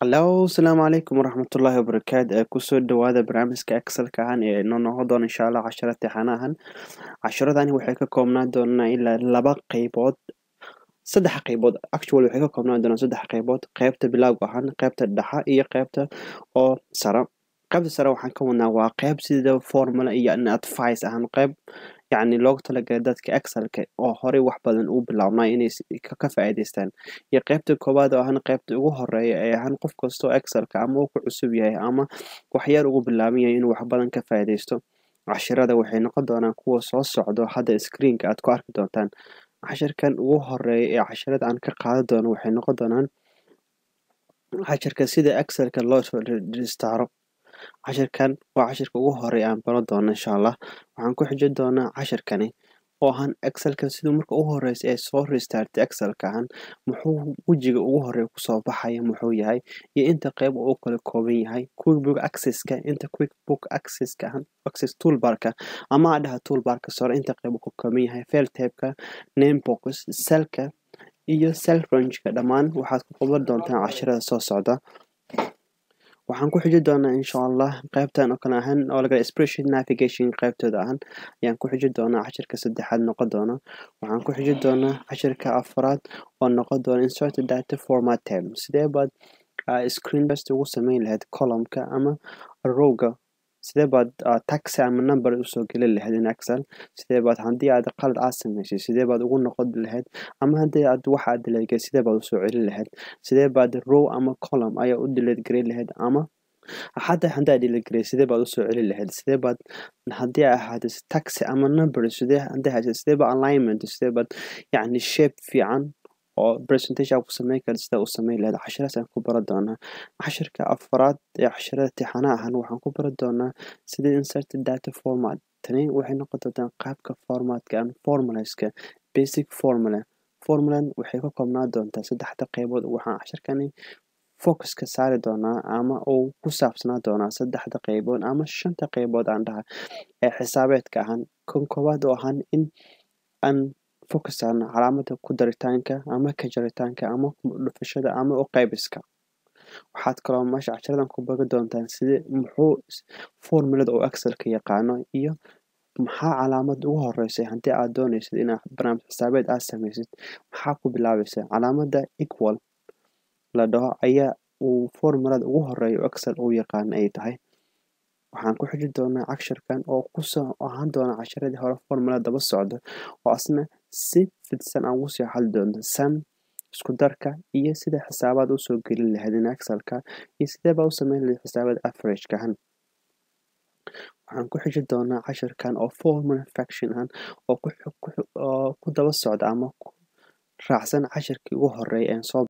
Hello, asalaamu calaykum waraxmatullaahi wabarakaatu ee kusoo dhawaada barnaamijka excelka ahaan ee inoo noqon doona insha allah casharo tixana ahan casharadani waxay ka koobnaan doonaa ilaa laba qeybood saddex qeybood actually waxay ka koobnaan doonaa saddex qeybood qeybta bilowga ahaan qeybta dhexa iyo qeybta oo sare qeybta sare waxaan ka wadnaa waa qeyb sida formula iyo advice ahaan qeyb yacni loogu talagalay dadka excelka oo horey wax badan u bilaabnay inay ka faa'iidaystaan iyo qeybta koowaad oo ahaan qeybta ugu horeeya ee ahaan qof kastoo excelka ama uu ku cusub yahay ama waxyar ugu bilaaban yahay inuu wax badan ka faa'iidaysto cashirada waxay noqon doonaan kuwa soo socdo hadda screenka aad ku arki doontaan cashirkan ugu horeeya ee cashirada aan ka qaadan doono waxay noqon doonaan cashirka sida excelka loo soo rejistaro cashirkan waa cashirka ugu horeeya aan baran doono insha allah waxaan ku xijin doonaa cashirkani oo ahaan excelka siduu marka ugu horeysa ee soo restartay excelka ahaan muxuu wejiga ugu horeeya kusoo baxaya muxuu yahay iyo inta qeyb uu kala kooban yahay quickbook accesska inta quickbook accesska ahaan access toolbarka ama adhaha toolbarka sore inta qeyb uu ka kooban yahay fail tabeka namebox cellka iyo cell rangeka dhammaan waxaad ku qaban doontaan cashirada soo socda waxaan ku xiji doonaa insha allah qeybtan oo kale ahaan oo laga spreadsheet navigation qeybtooda ahaan ayaan ku xiji doonaa cashirka saddexaad noqon doona waxaan ku xiji doonaa cashirka afraad oo noqon doona insert data format tab sidee baad screen best ugu sameyn lahayd columnka ama rowga sidee baad taxi ama number usoo gelin lahayd in excel sidee baad haddii aad qalad aad samaysay sidee baad ugu noqon lahayd ama haddii aad wax aad dileegay sidee baad usoo celin lahayd sidee baad row ama column ayaa u delete gareyn lahayd ama xataa haddii aad delete gareey sidee baad usoo celin lahayd sidee baad haddii ay ahaato taxi ama number sidee haddii haysa sidee baad alignment sidee baad yacni shape fiican oo presentation ku sameyn kara sida u sameyn lahayd cashiraas aan ku baran doonaa cashirka afraad ee cashirada tixana ahan waxaan ku baran doonaa sida insert data format tani waxay noqon doontaa qaabka formatka ama formulaska basic formula formulan waxay ka koobnaan doontaa saddexda qeybood waxaan cashirkani focuska saari doonaa ama uu ku saabsanaa doonaa saddexda qeybood ama shanta qeybood aan dhaha ee xisaabeedka ahaan kan koowaad oo ahaan in aan focus saarno calaamada ku daritaanka ama ka jaritaanka ama dhufashada ama u qaybiska waxaad kaloo meesha cashiradan ku bagi doontaan sida muxuu formulada oo excelka yaqaano iyo maxaa calaamad ugu horeysay haddii aad dooneysid inaad barnaamij xisaabeed aad sameysid maxaa ku bilaabaysa calaamada equal la dhaho ayaa uu formulada ugu horeeya oo excel uu yaqaano ay tahay waxaan ku xiji doonaa cashirkan oo kusoo ahaan doona cashiradii hore formula daba socda oo asna si fidsan aan ugu sii hadli doonto sam isku darka iyo sida xisaabaad usoo gelin lahayd in excelka iyo sidee baa u sameyn lahayd xisaabaad averageka ahaan waxaan ku xiji doonaa cashirkan oo formula faction ahaan oo ku daba socda ama ku raacsan cashirkii ugu horeeya een soo